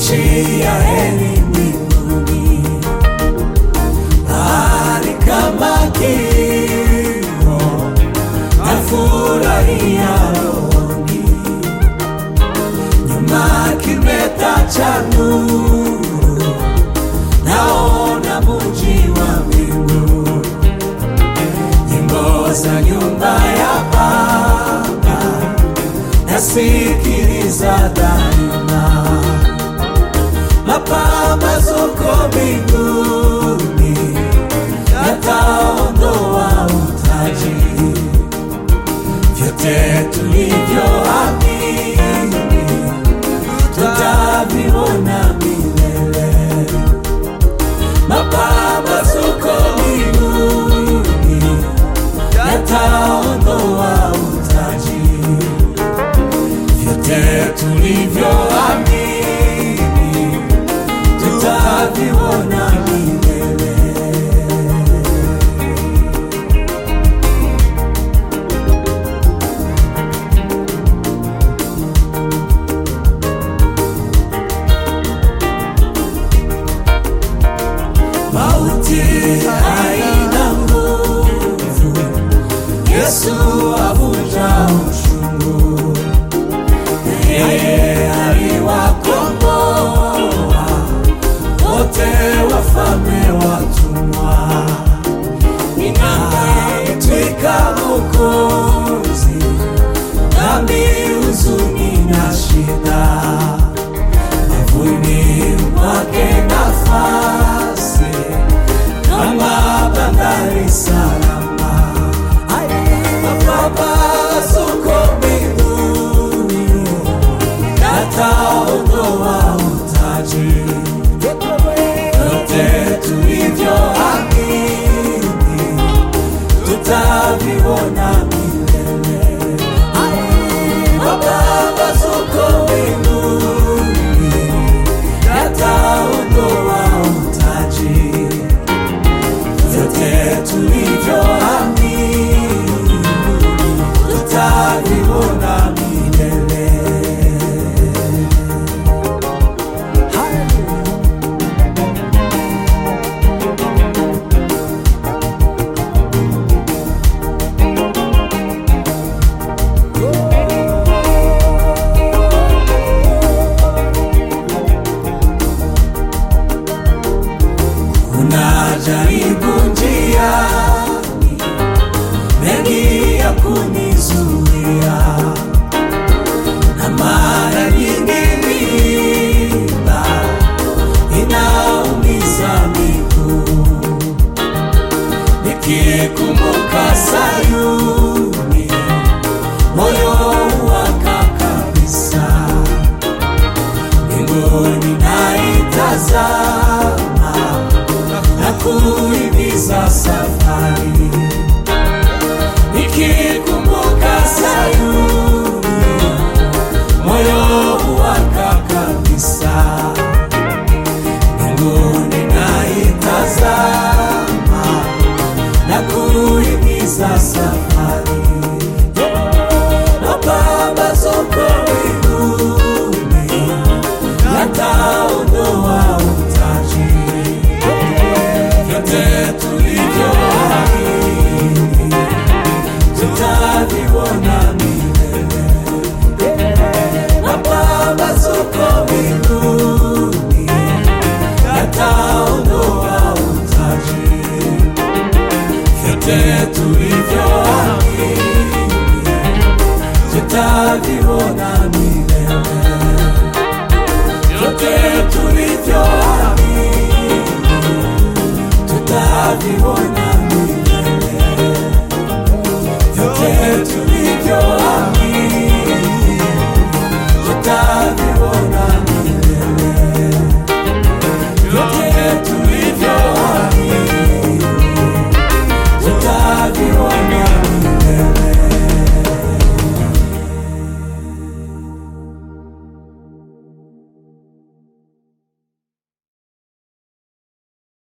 nchi ya heri mbinguni, mahali kama kimo nafurahia rohoni, nyuma kimeta cha nuru, naona muji wa mbingu, nyimbo za nyumba ya Baba nasikiliza daima, mapambazuko mbinguni yataondoa utaji, vyote tulivyoamini tutaviona milele, mapambazuko mbinguni yataondoa utaji vyote tulivyoamini tutaviona milele. Mauti haina nguvu, Yesu avunja ushungu yeye aliwakomboa wote wafalme watumwa, ninaitwika Mwokozi, dhambi, huzuni na shida, mavuni mwake nafasi kama bandari salama mapambazuko mbinguni yataondoa utaji, vyote tulivyoamini tutaviona milele. Mapambazuko mbinguni yataondoa utaji, vyote tulivyoamini tutaviona milele. Kuna jaribu njiani, mengi ya kunizuia, na mara nyingi mimba inaumiza miguu, nikikumbuka Sayuni moyo waka kabisa, mbinguni naitazama na kuhimiza safari, nikikumbuka Sayuni moyo waka kabisa, mbinguni naitazama na kuhimiza safari, mapambazuko mbinguni yataondoa utaji vyote tulivyoamini tutaviona milele. Mapambazuko mbinguni yataondoa utaji, vyote tulivyoamini tutaviona